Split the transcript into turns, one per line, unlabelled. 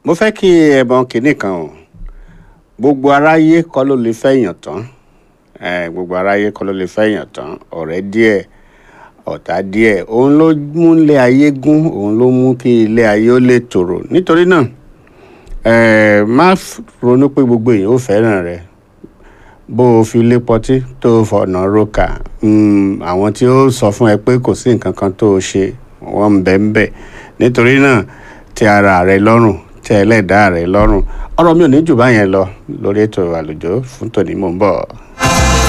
mo fẹ́ kí ẹ mọ kinní kan o gbogbo aráyé kọ́ ló lè fẹ́yàn tán eh, gbogbo aráyé kọ́ ló lè fẹ́yàn tán ọ̀rẹ́ díẹ̀ ọ̀tá díẹ̀ òun ló mú ilé ayé gún òun ló mú kí ilé ayé ó lè tòrò nítorí náà eh, má f- ronú pé gbogbo èèyàn ò fẹ́ràn rẹ bó o fi lé pọtí tó o fọ̀nà roka mm, àwọn tí ó sọ fún ẹ pé kò sí nǹkan kan tó o ṣe wọ́n ń bẹ ń bẹ nítorí náà tẹ́ ara rẹ lọ́rùn tẹ́ ẹlẹ́dàá rẹ lọ́rùn ọ̀rọ̀ mi ò ní jù báyẹn lọ lórí ètò àlùjọ fún tòní mò ń bọ̀.